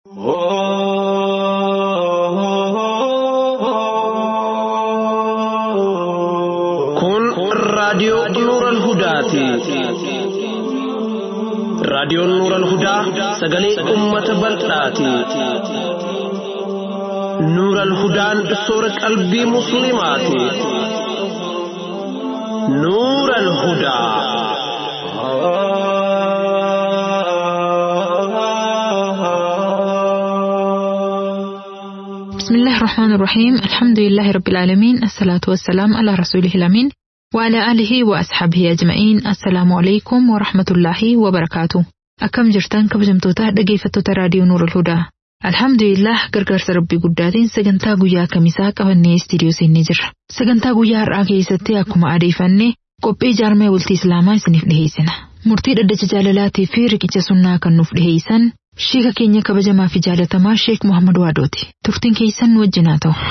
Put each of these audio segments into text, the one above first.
Kun raadiyoo Nuural Hudaati. Raadiyoon Nuural Hudaa sagalee uummata bal'aati. Nuural Hudaan soora qalbii Musliimaati. Nuural Hudaa. بسم الله الرحمن الرحيم الحمد لله رب العالمين الصلاة والسلام على رسوله الأمين وعلى آله وأصحابه أجمعين السلام عليكم ورحمة الله وبركاته أكم جرتان كبجمتوتا dhaggeeffattoota raadiyoo Nuur al-Hudaa Alhamdulillah gargaarsa rabbii guddaatiin sagantaa guyyaa kamisaa qabannee istiidiyoo seennee jirra. Sagantaa guyyaa har'aa keessatti akkuma adeeffanne qophii jaarmee bultii Islaamaa isiniif dhiheessina. Murtii dhaddacha jaalalaatii fi riqicha sunnaa kan nuuf dhiheessan Sheeka keenya kabajamaa fi jaalatamaa Sheek Muhammad Waadooti. Turtiin keessan nu wajjin haa ta'u.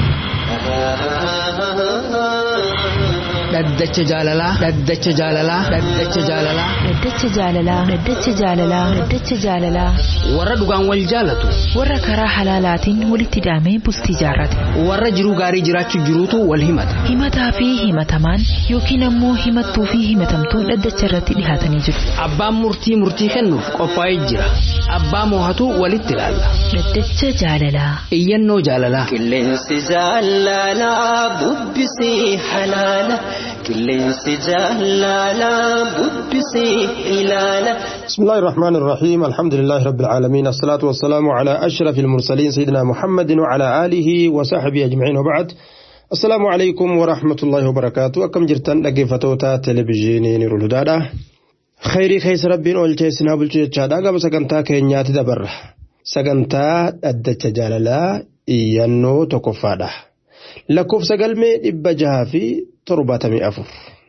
Dhaddacha jaalalaa. Dhaddacha jaalalaa. Dhaddacha jaalalaa. Dhaddacha jaalalaa. Dhaddacha jaalalaa. Dhaddacha jaalalaa. Warra dhugaan wal jaalatu. Warra karaa halaalaatiin walitti hidhamee bultii jaarrate. Warra jiruu gaarii jiraachuu jiruutu wal himata. Himataa fi himatamaan yookiin ammoo himattuu fi himatamtuun dhaddacha irratti dhihaatanii jiru. Abbaan murtii murtii kennuuf qophaa'ee jira. Abbaa moohatu walitti ilaalla. Dhaddacha jaalalaa. Iyyannoo jaalalaa. Qilleensi jaalalaa bubbisii halaala. Qilleensi jaalalaa bubbisii ilaala. بسم الله الرحمن الرحيم الحمد لله رب العالمين الصلاة والسلام على أشرف المرسلين سيدنا محمد وعلى آله وصحبه أجمعين وبعد السلام عليكم ورحمة الله وبركاته أكم جرتن لقفتوتا تلفزيونين رولدادا خيري خيس ربين أولتي سنا بلتشادا قبل سقنتا كينيات دبر سقنتا أدت جاللا إيانو تكفادا لكوف سقلمي إبجها في ترباتمي أفر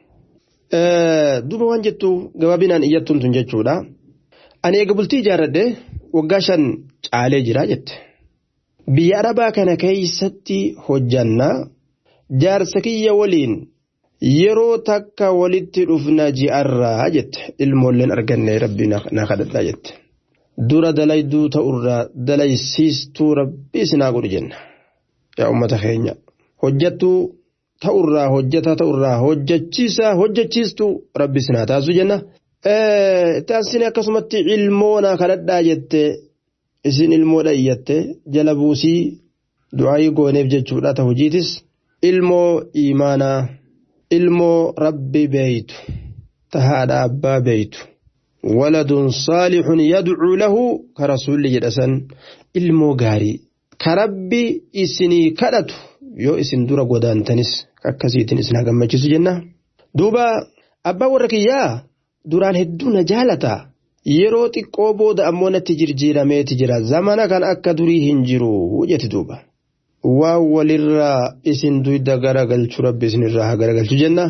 duuba waan jettu gabaabinaan iyyattuun tun jechuudha. Ani eega bultii ijaarradhe waggaa shan caalee jira jette. Biyya Arabaa kana keessatti hojjannaa jaarsa kiyya waliin yeroo takka walitti dhufna ji'arraa jette ilmoolleen arganne rabbi na kadhadhaa jette. Dura dalayduu ta'urraa dalaysiistuu rabbi isinaa godhu jenna. Yaa uummata keenya. Hojjattuu ta'urraa hojjetaa ta'urraa hojjechiisaa hojjechiistuu rabbi sinaa taasisu jenna. Taasisni akkasumatti ilmoona kadhadhaa jette isin ilmoodha iyyatte jala buusii du'aayii gooneef jechuudha ta'u hojiitis ilmoo imaanaa ilmoo rabbi beeytu tahaadha abbaa beeytu. waladun saalixun yadcuu lahu ka rasuulli jedhasan ilmoo gaarii ka rabbi isinii kadhatu yoo isin dura godaantanis akkasiitiin isin gammachiisu jenna. Duuba abbaa warra kiyyaa duraan hedduu na jaalata. Yeroo xiqqoo booda ammoo natti jijjiirameeti jira. Zamana kan akka durii hin jiru jette duuba. Waan walirraa isin duyda garagalchu rabbi isinirraa haa garagalchu jenna.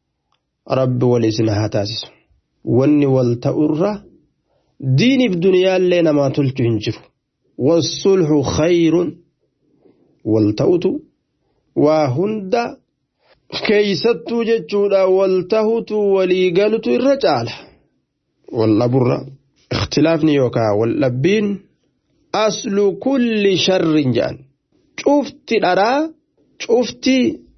Rabbi wal isin haa taasisu. Wanni wal ta'urra diiniif duniyaallee namaa tolchu hin jiru. Wasulhu khayrun wal ta'utu waa hunda keeysattuu jechuudha wal tahutu walii galutu irra caala. Wal dhaburra ikhtilaafni yookaan wal dhabbiin aslu kulli sharrin jedhan. Cufti dharaa cufti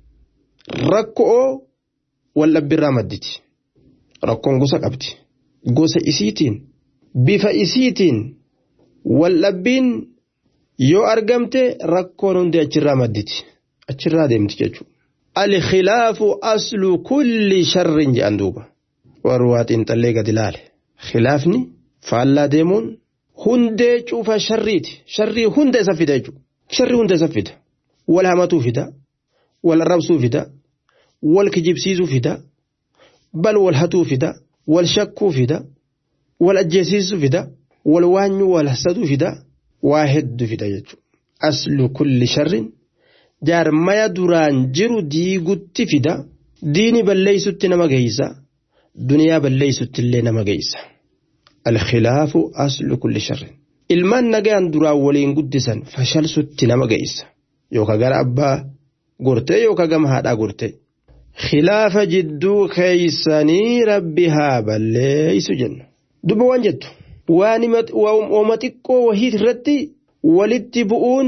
rakkoo wal dhabbirraa madditi. Rakkoon gosa qabdi. Gosa isiitiin bifa isiitiin wal dhabbiin yoo argamte rakkoon hundi achirraa madditi. achirraa deemti jechuudha. Alkhilaafu aslu kulli sharrin jedhan duuba. Warri waa xiinxallee gadi ilaale. Khilaafni faallaa deemuun hundee cufa sharriiti. Sharrii hunda isa fida jechuudha. Sharrii hunda isa fida. Wal hamatuu fida. Wal arrabsuu fida. Wal kijibsiisuu fida. Bal wal hatuu fida. Wal shakkuu fida. Wal ajjeesiisuu fida. Wal waanyuu wal hasaduu fida. Waa hedduu fida jechuudha. Aslu kulli sharrin jaarmaya duraan jiru diigutti fida diini balleeysutti nama geeysa duniyaa balleeysutti illee nama geeysa alkhilaafu aslu kulli sharrin ilmaan nagaan duraan waliin guddisan fashalsutti nama geeysa yooka gara abbaa gortee yooka gama haadhaa gortee خلاف جدو خيساني ربي ها بليس جنة دب وان جدو waanuma xiqqoo wahiit irratti walitti bu'uun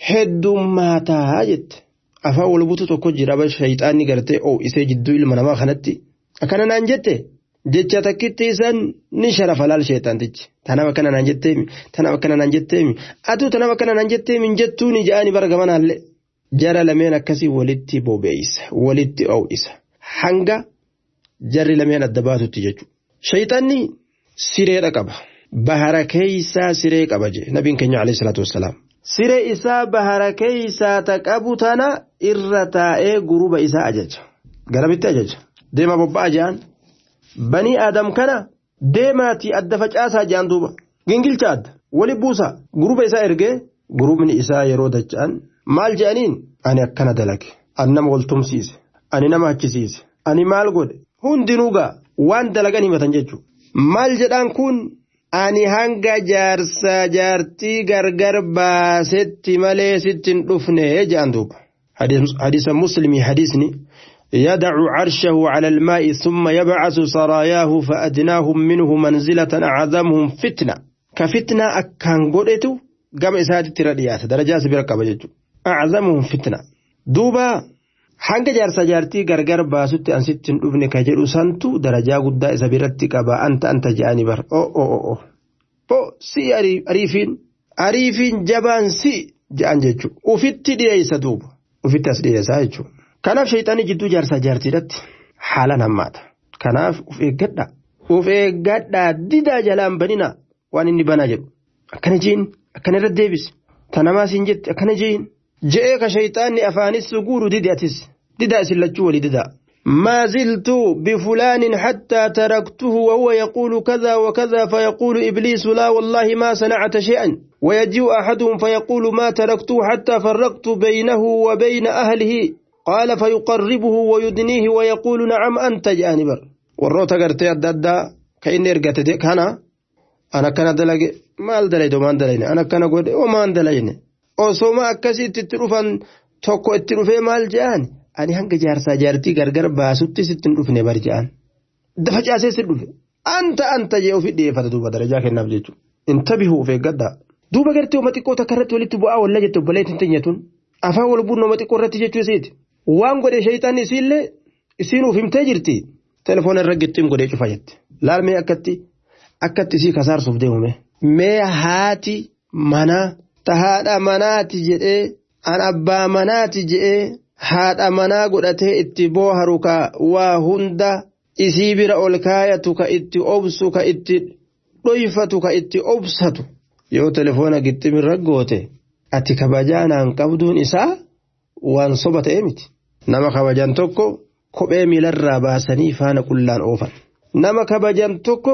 heddummaataa jette afaan wal butu tokko jira ba shayxaanni gartee isee jidduu ilma namaa kanatti akkana naan jette jecha takkitti isan ni sharafa laal sheexantichi tanaaf akkana naan jetteemi tanaaf akkana naan jetteemi atuu tanaaf akkana naan jetteemi jettuuni ja'anii bargamanaallee jara lameen akkasii walitti bobeeysa walitti oo'isa hanga jarri lameen adda baatutti jechuudha. Shayxanni sireedha qaba. Bahara keeysaa siree qaba jee nabiin keenya alayhi salaatu wassalaam. Siree isaa bahara keeysaa ta qabu tana irra taa'ee guruba isaa ajaja. Garamitti ajaja. Deema bobba'aa ja'an. Banii Aadam kana deemaatii adda facaasaa ja'an duuba. Gingilcha adda. Wali buusa. Guruba isaa ergee gurubni isaa yeroo dacha'an maal je'aniin ani akkana dalage. Ani nama waltumsiise. Ani nama achisiise. Ani maal godhe. Hundinuu gaa waan dalagan himatan jechuudha. Maal jedhaan kun ani hanga jaarsaa jaartii gargar baasetti malee sittin dhufne jedhan duuba. Hadiisa muslimii hadiisni يدع عرشه على الماء ثم يبعث سراياه فأدناهم منه منزلة أعظمهم فتنة كفتنة أكان قدتو قام إسادة رديات درجات بركة أعظمهم فتنة دوبا hanga jaarsa jaartii gargar baasutti an sittin dhufne ka jedhu santu darajaa guddaa isa biratti qaba anta anta je'anii bar o o o o si ariifiin ariifiin jabaan si je'an jechuudha ufitti dhiyeessa duuba ufitti as dhiyeessaa jechuudha kanaaf shayxaanii jidduu jaarsa jaartiidhatti haalaan hammaata kanaaf uf eeggadha uf eeggadhaa didaa jalaan banina waan inni banaa jedhu akkana jiin akkana irra deebise tanamaas hin jette akkana jiin. je'ee ka shayxaanni afaanis guuru didi atis didaa isin lachuu walii didaa ما زلت بفلان حتى تركته وهو يقول كذا وكذا فيقول إبليس لا والله ما صنعت شيئا ويجيء أحدهم فيقول ما تركته حتى فرقت بينه وبين أهله قال فيقربه ويدنيه ويقول نعم أنت جانبر والروتا قرتي أدى كإني رقت كان أنا كان دلق ما دلقت وما دلقني أنا كان قد وما دلقني osoma akkasitti itti dhufan tokko itti dhufee maal je'an ani hanga jaarsaa jaartii gargar baasutti sitti hin dhufne bar je'an dafa caasee si dhufe anta anta jee ofii dhiyeeffata duuba darajaa kennaaf jechuudha intabihuu of eeggadhaa duuba gartee uma xiqqoo takka irratti walitti bu'aa walla jette obboleettiin tinyatun afaan wal buunoo uma xiqqoo irratti jechuu isiiti waan godhe shayxaanni isiillee isiin uf himtee jirti telefoona irra gittiin godhee cufa jette laalmee akkatti akkatti isii kasaarsuuf deemume mee haati manaa ta haadha manaati jedhee an abbaa manaati jedhee haadha manaa godhatee itti booharu ka waa hunda isii bira ol kaayatu ka itti obsu ka itti dhoyfatu ka itti obsatu yoo telefoona gixximirra goote ati kabajaanaan qabduun isaa waan soba ta'e miti nama kabajan tokko kophee miilarraa baasanii faana qullaan oofan nama kabajan tokko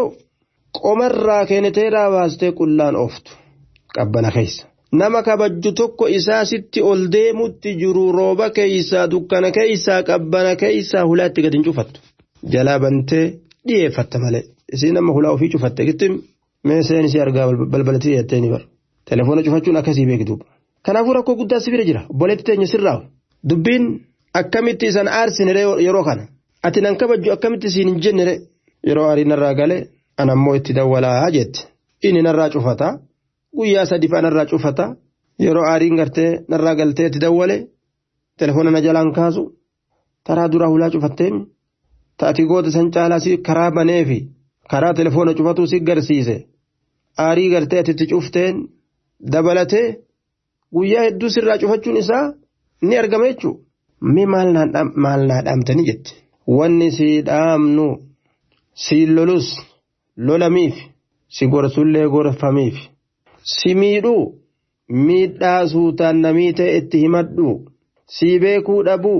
qomarraa keeneteeraa baastee qullaan ooftu qabbana keessa. nama kabajju tokko isaa sitti ol deemutti jiru rooba keeysaa dukkana keeysaa qabbana keeysaa hulaatti gadi hin cufattu jalaa bantee dhiyeeffatta malee isii nama hulaa ofii cufatte gittim meeseen isii argaa balbalatti dhiyeetteeni bar telefoona cufachuun akkasii beektuuba kanaafuu rakkoo guddaa si bira jira obboleetti teenya sirraa dubbiin akkamitti isan aarsine yeroo kana ati nan kabajju akkamitti isiin hin jennere yeroo arii narraa galee anammoo itti dawwalaa jette inni narraa cufataa. guyyaa sadi fa'a narraa cufata yeroo aariin gartee narraa galtee itti dawwale telefoona na jalaan kaasu taraa duraa hulaa cufatteemi taati goota san caalaa si karaa baneefi karaa telefoona cufatu si garsiise aarii gartee ati itti cufteen dabalatee guyyaa hedduu sirraa cufachuun isaa ni argama jechuudha. Mi maal naa dhaamtanii jette wanni si dhaamnu si lolus lolamiif si gorsullee gorfamiif. si miidhuu miidhaa suutaan namii ta'e itti himadhu si beekuu dhabuu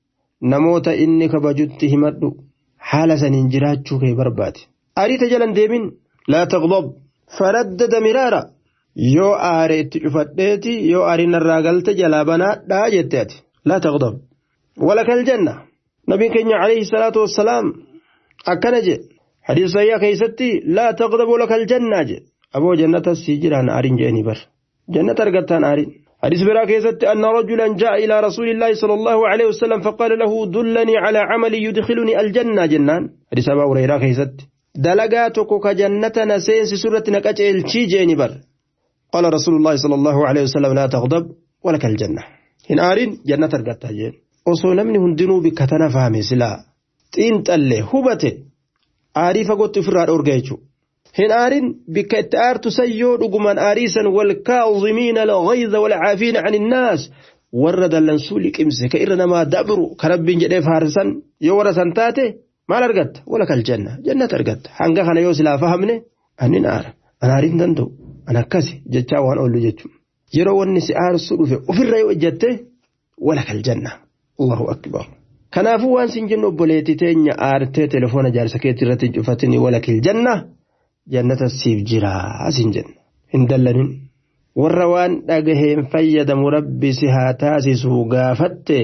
namoota inni kabajutti himadhu haala saniin jiraachuu kee barbaade. Ariita jalan deemin laa taqdob faraddada miraara yoo aare itti cufadheeti yoo aariin irraa galte jalaa banaadhaa jette ati laa taqdob walakal janna nabiin keenya alayhi salaatu wassalaam akkana je hadiisa sayyaa keessatti laa taqdob walakal jannaa je aboo jannata sii jiraan aariin jeeni bar jannata argattaan aariin حديث براك يزت أن رجلا جاء إلى رسول الله صلى الله عليه وسلم فقال له دلني على عمل يدخلني الجنة جنان حديث أبا هريرة يزت dalagaa tokko ka jannata na seensisu irratti na qaceelchii jeeni bar قال رسول الله صلى الله عليه وسلم لا تغضب ولك الجنة هن آرين جنة أرقتها جين osoo namni hundinuu bikka tana fahame silaa xiinxallee hubate aarii fagootti ofirraa dhoorga jechuudha. Hin aarin bikka itti aartu san yoo dhuguman aariisan wal kaazimiina alghayza wal caafiina an innaas warra dallansuu liqimse ka irra namaa dabru ka rabbiin jedhee faarsan yoo warra san taate maal argatta wala kal janna jannata argatta hanga kana yoo silaa fahamne annin aara an aariin danda'u an akkasi jechaa waan oollu jechuudha. Yeroo wanni si aarsu dhufe ofirra yoo ejjatte wala kal janna. Allahu akbar. Kanaafuu waan sin jennu obboleettii teenya aartee telefoona jaarsa keetti irratti cufatini walakil janna jannata siif jira sin jenna. Hin dallanin. Warra waan dhagaheen fayyadamu rabbi si haa taasisu gaafatte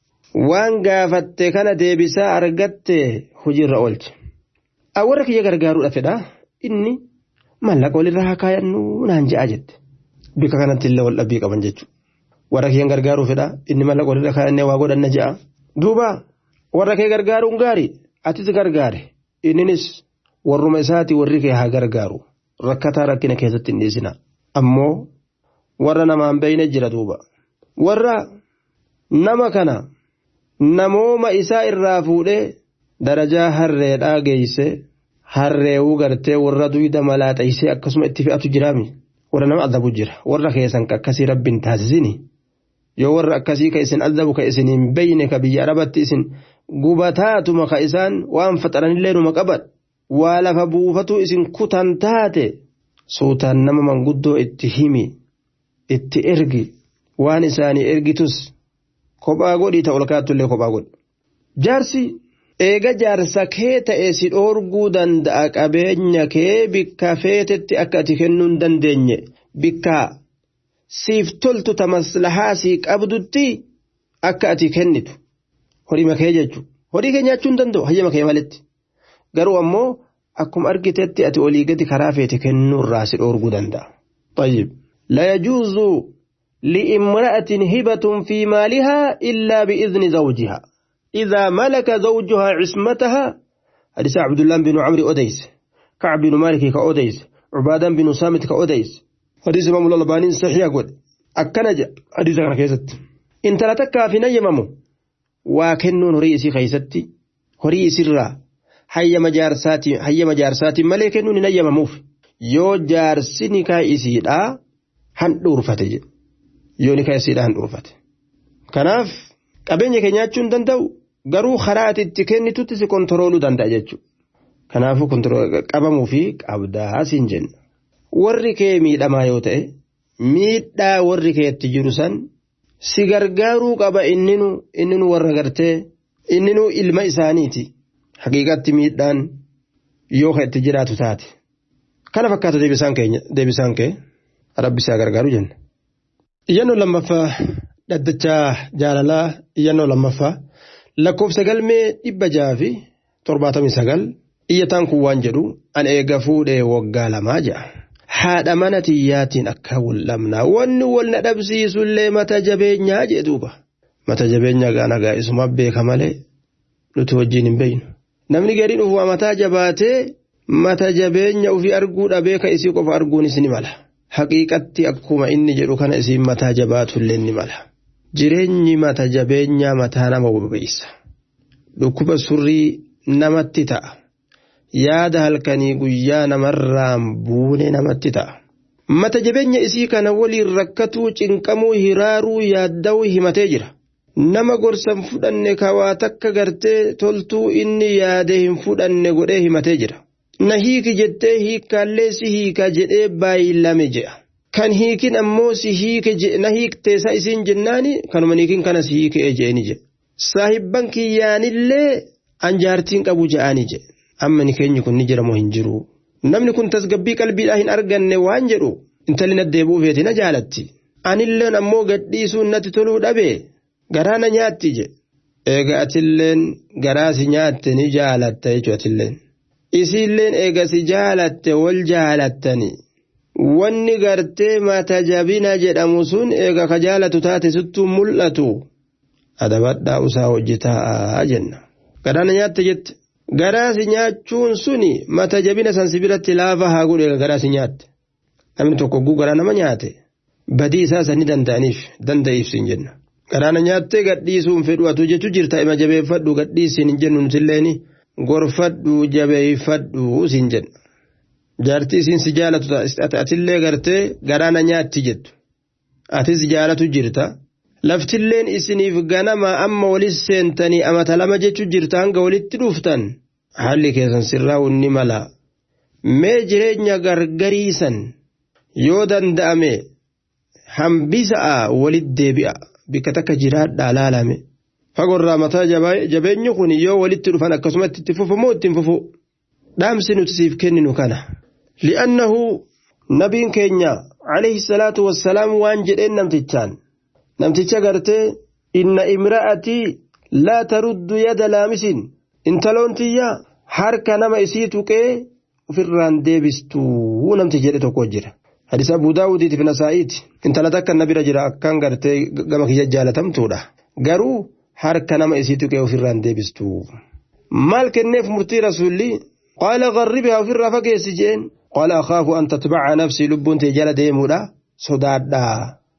waan gaafatte kana deebisaa argatte hojiirra oolche. Warra kiyya gargaaruudha fedha inni mallaqa walirra haa kaayannu naan je'a jette. Bika kanatti illee wal dhabbii qaban jechuudha. warra kee gargaaruu fedha inni mallaqa walirra kaayannee waa godhanna je'a. Duuba warra kee gargaaruun gaarii atis gargaare inninis warruma isaati warri kee haa gargaaru rakkataa rakkina keessatti hin dhiisina. Ammoo warra namaan beeyne jira duuba. Warra nama kana namooma isaa irraa fuudhee darajaa harreedhaa geeyse harreewuu gartee warra duyda malaaxaysee akkasuma itti fe'atu jiraami. Warra nama adabu jira warra keessan akkasii rabbiin taasisini. yoo warra akkasii ka isin adabu ka isin hin beyne ka biyya arabatti isin gubataatuma ka isaan waan faxaranillee numa qaban waa lafa buufatu isin kutan taate suutaan nama manguddoo itti himi itti ergi waan isaanii ergitus kophaa godhii ta'u olkaatullee kophaa godhi. Jaarsi eega jaarsa kee ta'e si dhoorguu danda'a qabeenya kee bikka feetetti akka ati kennuu hin dandeenye bikkaa. siif toltu ta maslahaa sii qabdutti akka ati kennitu horii makee jechuudha. Horii kee nyaachuu hin danda'u hayyama kee malitti. Garuu ammoo akkuma argitetti ati olii gadi karaa feete kennuurraa si dhoorguu danda'a. طيب لا يجوز لامرأة هبة في مالها إلا بإذن زوجها إذا ملك زوجها عصمتها حديث عبد الله بن عمرو أديس كعب بن مالك كأديس عبادة بن سامت كأديس حديث امام الالباني صحيح قد اكنج حديث كان كيست ان تلتك في نيممو وكنون رئيسي خيستي horii isirraa hayyama jaarsaati hayyama jaarsaatiin malee kennuun hin hayyamamuuf yoo jaarsi nikaa isiidhaa handhuurfate jedhe yoo nikaa isiidhaa handhuurfate kanaaf qabeenya kee nyaachuu hin danda'u garuu karaa ati itti kennitutti si kontirooluu danda'a jechuudha kanaafuu qabamuu fi qabdaa siin jenna. warri kee miidhamaa yoo ta'e miidhaa warri keetti jiru san si gargaaruu qaba inninu inninu warra gartee inninu ilma isaaniiti haqiiqatti miidhaan yoo itti jiraatu taate kana fakkaata deebisaan keenya deebisaan kee rabbisaa gargaaru jenna. Iyyannoo lammaffaa dhaddachaa jaalalaa iyyannoo lammaffaa lakkoofsa galmee dhibba jaha fi torbaatamii sagal iyyataan kun waan jedhu an eega fuudhee waggaa lamaa ja'a. haadha mana tiyyaatiin akka wal'amnaa wanni wal na dhabsiisullee mata jabeenyaa jee duuba mata jabeenyaa gaana gaa'isuma beeka malee nuti wajjin hin beeynu namni gariin ufuma mataa jabaatee mata jabeenya ofii arguu dhabee ka isii qofa arguunis ni mala haqiiqatti akkuma inni jedhu kana isiin mataa jabaatullee ni mala jireenyi mata jabeenyaa mataa nama bobeessa dhukkuba surrii namatti ta'a. yaada halkanii guyyaa namarraan buune namatti ta'a. Mata jabeenya isii kana waliin rakkatuu cinqamuu hiraaruu yaadda'uu himatee jira. Nama gorsan fudhanne kawaa takka gartee toltuu inni yaade hin fudhanne godhee himatee jira. Na hiiki jettee hiikkaallee si hiika jedhee baay'ilame je'a. Kan hiikin ammoo si hiike na hiikteessa isiin jennaani kanuma hiikin kana si hiike je'eni jedhe. Saahibban kiyyaanillee anjaartiin qabu je'ani jedhe. amma ni keenyi kun ni jiramoo hin jiru. Namni kun tasgabbii qalbiidhaa hin arganne waan jedhu intalli na deebi'uu feeti na jaalatti. Anilleen ammoo gadhiisuun natti toluu dhabe garaa na nyaatti je. Eega atilleen garaa si nyaatte ni jaalatta jechuudha atilleen. Isiilleen eega si jaalatte wal jaalattani. Wanni gartee mata jabina jedhamu sun eega ka jaalatu taate sittuu mul'atu. Adabadhaa usaa hojjetaa jenna. Garaa na nyaatte jette. garaasi nyaachuun suni mata jabina san sibiratti laafa haa godhe garaasi nyaatte namni tokko guu garaa nama nyaate badii isaa sani danda'aniif danda'iif sin jenna garaana nyaattee gadhiisuun fedhu atu jechu jirta ima jabeeffadhu gadhiisin hin jennu nutilleen gorfadhu jabeeffadhu sin jenna jaartii isiin si jaalatu atillee gartee garaana nyaatti jettu atis jaalatu jirta laftilleen isiniif ganama amma walis seentanii amata lama jechu jirta hanga walitti dhuftan haalli keessan sirraa'uun ni mala mee jireenya gargariisan yoo danda'ame hambisa'a walit deebi'a bikka takka jiraadhaa laalame fagorraa mataa jabeenyi kun yoo walitti dhufan akkasumatti itti fufamoo ittiin fufu dhaamsi nuti siif kenninu kana li'annahu nabiin keenya alayhi salaatu wassalaam waan jedheen namtichaan namticha gartee inna imra'atii laa taruddu yada laamisin intaloon tiyya harka nama isii tuqee ofirraan deebistuu namti jedhe tokko jira hadis abuu daawudiitiif nasaa'iiti intala takka na bira jira akkan gartee gama kiyya jaalatamtuudha garuu harka nama isii tuqee ofirraan deebistuu maal kenneef murtii rasuulli qaala garribihaa ofirraa fageessi jeen qaala akhaafu an tatbaca nafsii lubbuun tee jala deemuudha sodaadhaa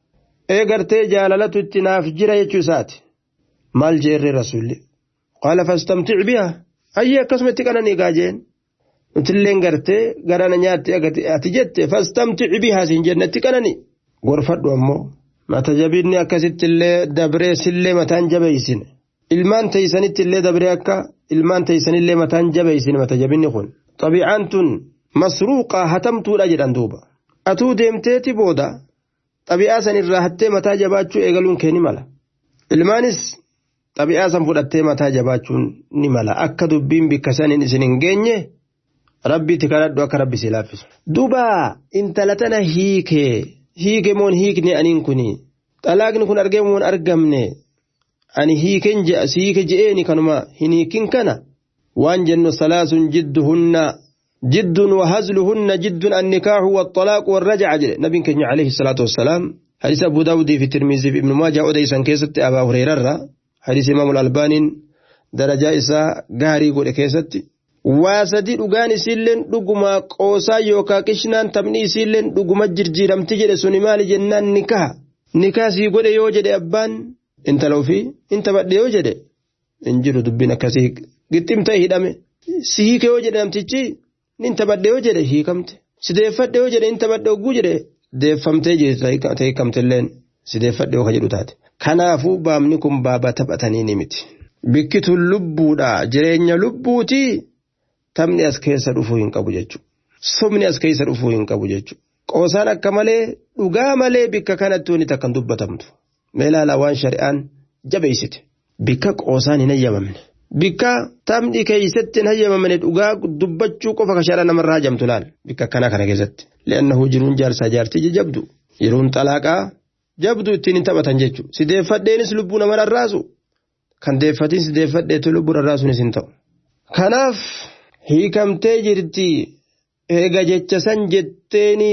ee gartee jaalalatu itti naaf jira jechuu isaati maal jeerre rasuulli qaala fastamtic biha ayyee akkasuma itti qananii gaajeen nutilleen gartee garana nyaatti ati jette fastamtic biha siin jenne itti qananii gorfadhu ammoo mata jabinni akkasitti illee dabree sillee mataan jabeeysine ilmaan teeysanitti illee dabree akka ilmaan teeysanillee mataan jabeeysine mata jabinni kun xabiicaan tun masruuqaa hatamtuudha jedhan duuba atuu deemteeti booda xabi'aa san irraa hattee mataa jabaachuu eegaluun kee ni mala ilmaanis xabi'aa san fudhattee mataa jabaachuun ni mala akka dubbiin bikka saniin isin hin geenye rabbiitti kadhadhu akka rabbi si laaffisu. duuba intala tana hiikee hiike moon hiikne aniin kuni xalaaqni kun argee moon argamne ani hiiken je'a si hiike je'eeni kanuma hin hiikin kana waan jennu salaasun jidduhunna جد وهزلهن جد النكاح والطلاق والرجعة نبي كنيا عليه الصلاة والسلام حديث أبو داود في الترمذي في ابن ماجه أوديسا كيست أبا هريرة حديث إمام الألباني درجة إسا غاري قول كيست واسدي dhugaan isiilleen dhuguma qoosaa yookaan qishnaan taphni isiilleen dhuguma jirjiiramti jedhe suni maali jennaan nikaha nikaa sii godhe yoo jedhe abbaan intala ofii inta badhe yoo jedhe hin jiru dubbiin akkasii gixxim ta'e hidhame si hiike yoo jedhe namtichi nin taphadhe yoo jedhe hiikamte si deeffadhe yoo jedhe nin taphadhe ogguu jedhe deeffamtee jirti hiikamtilleen si deeffadhe yoo ka jedhu taate kanaafuu baamni kun baaba taphatanii ni miti bikkituun lubbuudha jireenya lubbuutii taphni as keessa dhufuu hin qabu jechuudha sobni as keessa dhufuu hin qabu jechuudha qoosaan akka malee dhugaa malee bikka kanatti wani takkan dubbatamtu meelaala waan shari'aan jabeessite bikka qoosaan hin hayyamamne. bikka taphni keessatti hin hayyamamne dhugaa dubbachuu qofa kashaadha namarraa hajamtu laal bikka akkana kana keessatti li'annahu jiruun jaarsaa jaartii jabdu yeroon xalaaqaa jabdu ittiin hin taphatan jechuudha si deeffadheenis lubbuu nama rarraasu kan deeffatiin si deeffadheetu lubbuu rarraasuunis hin ta'u. kanaaf hiikamtee jirti eega jecha san jetteeni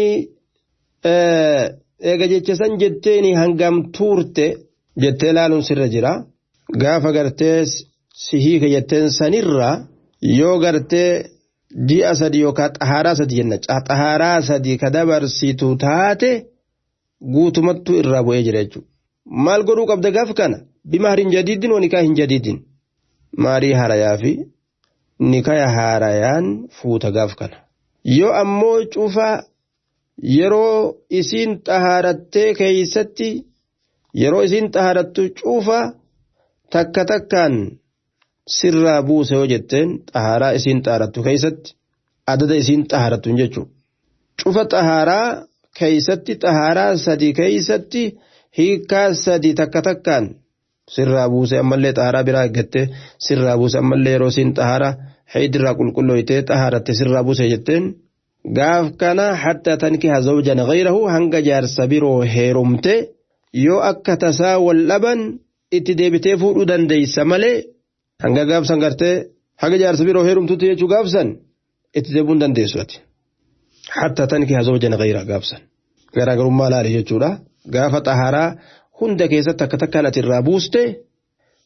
eega jecha san jetteeni hangam tuurte jettee laaluun sirra jira gaafa gartee. si hiika jetteen sanirra yoo gartee ji'a sadi yookaan xahaaraa sadi jenna xahaaraa sadi ka dabarsitu taate guutumattuu irraa bu'ee jira jechuudha. Maal godhuu qabda gaaf kana bimaarin jadiidin wanikaa hin jadiidin maarii haarayaa fi nikaya haarayaan fuuta gaaf kana. Yoo ammoo cufa yeroo isiin xahaarattee keeysatti yeroo isiin xahaarattu cufa takka takkaan. sirraa buuse yoo jetteen xahaaraa isiin xahaarattu keessatti adada isiin xahaarattu jechuudha. Cufa xahaaraa keessatti xahaaraa sadi keessatti hiikaa sadi takka takkaan sirraa buuse ammallee xahaaraa biraa eeggattee sirraa buuse ammallee yeroo isiin xahaaraa heedirraa qulqullooytee xahaaratte sirraa buuse jetteen gaaf kana hatta tankiha zawjan ghayrahu hanga jaarsa biroo heerumte yoo akka tasaa wal dhaban itti deebitee fuudhuu dandeeysa malee. hanga gaafsan gartee haga jaarsa biroo heerumtuutti jechuu gaafsan itti deebuun dandeessu ati. Hatta tanki haa zawjana gayraa gaafsan. Garaagarummaa laali jechuudha. Gaafa xaharaa hunda keessatti akka takkaan ati irraa buuste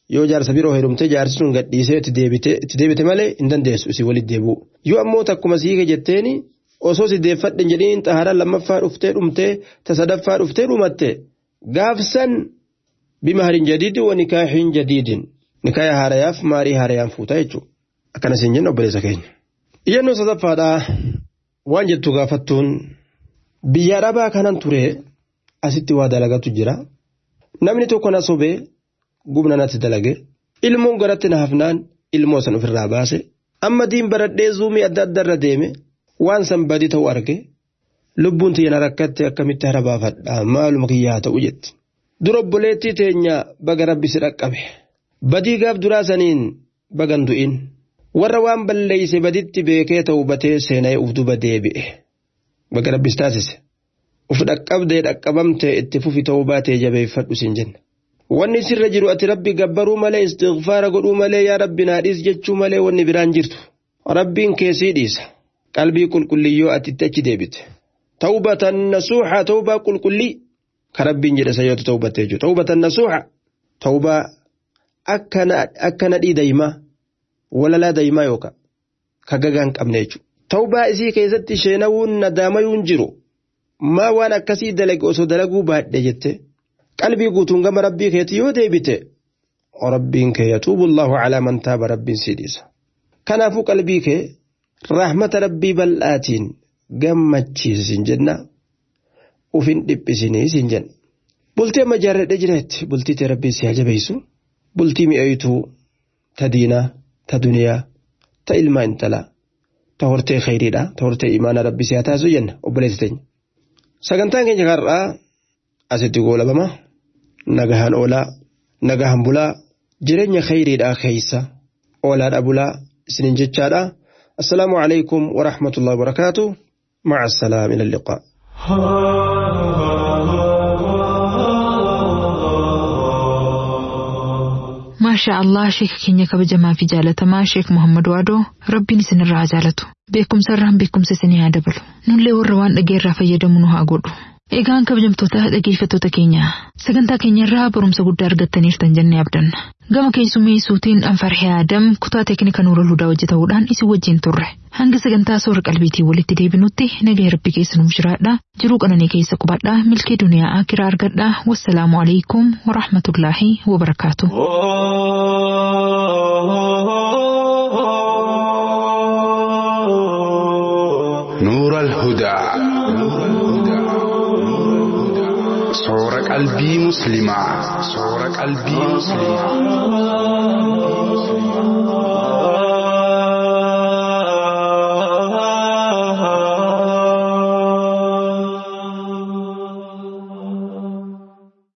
yoo jaarsa biroo heerumtee jaarsi sun gadhiisee itti deebite malee hin dandeessu isii walitti deebi'u. Yoo ammoo takkuma siike jetteeni osoo si deeffadhe jedhiin xaharaa lammaffaa dhuftee dhumtee ta sadaffaa dhuftee dhumatte gaafsan bima harin jadiidi wa nikaahin jadiidin nikaaya haarayaaf maarii haarayaan fuuta jechuudha. Akkana siin jenna obboleessa keenya. Iyyannoo sadaffaadhaa waan jettu gaafattuun biyya arabaa kanan ture asitti waa dalagatu jira. Namni tokko na sobee gubna natti dalage ilmoon garatti na hafnaan ilmoo san ofirraa baase amma diin baradhee zuumii adda addarra deeme waan san badii ta'u arge lubbuun tiyya rakkatte akkamitti hara baafadha maaluma kiyyaa ta'u jetti. Dura obboleettii teenya baga rabbi si dhaqqabe badii gaaf duraa saniin bagan du'in warra waan balleeyse baditti beekee ta'u batee seena'ee uf duba deebi'e baga rabbis taasise. uf dhaqqabdee dhaqqabamtee itti fufi ta'uu baatee jabeeffadhu siin jenna. Wanni sirra jiru ati rabbi gabbaruu malee istighfaara godhuu malee yaa rabbi naadhiis jechuu malee wanni biraan jirtu. Rabbiin keessii dhiisa. Qalbii qulqulliyyoo ati itti achi deebite. Tawbatan nasuuxa tawbaa qulqullii ka rabbiin jedhe sayyoota tawbattee jechuudha. Tawbatan nasuuxa tawbaa akka nadhii daa'imaa walalaa daa'imaa yookaan ka gagaan qabne jechuudha. Tawbaa isii keessatti sheenawuun nadaamayuun jiru. maa waan akkasii dalage osoo dalaguu baadhe jette qalbii guutuun gama rabbii keetii yoo deebite rabbiin kee yatuubu allahu calaa man taaba rabbiin sii dhiisa kanaafuu qalbii kee rahmata rabbii bal'aatiin gammachiisin jenna ufin dhiphisinii sin jenna bultii amma jaarradhe jireetti bultii tee rabbiin si jabeessu bultii mi'eeytuu ta diinaa ta duniyaa ta ilmaa intalaa ta hortee khayriidha ta hortee imaana rabbii si haa taasisu jenna obboleessi teenya. Sagantaan keenya har'aa asitti goolabama nagahaan oolaa nagahaan bulaa jireenya khayriidhaa keeysa oolaadha bulaa isinin jechaadha. Assalaamu alaikum wa rahmatullahi wa barakaatu. مع السلامة إلى اللقاء maashaa allah sheeka keenya kabajamaa fi jaalatamaa sheek muhammad waadoo rabbiin isinirraa haa jaalatu beekumsa irraan beekumsa isinii haa dabalu nullee warra waan dhageerraa fayyadamu nu haa godhu egaan kabajamtoota dhageeffattoota keenya sagantaa keenya irraa barumsa guddaa argattaniirtan jennee abdanna gama keessummeessuutiin anfarhee aadam kutaa teeknika nuura hudaa hojjetamuudhaan isin wajjin turre hanga sagantaa soora qalbiitiin walitti deebinutti nagaa rabbi keessa nuuf jiraadha jiruu qananii keessa qubadhaa milkee duniyaa akiraa argadhaa wassalaamu alaikum warahmatullaahi wabarakaatu. نور الهدى صور قلبي مسلمة صور قلبي مسلمة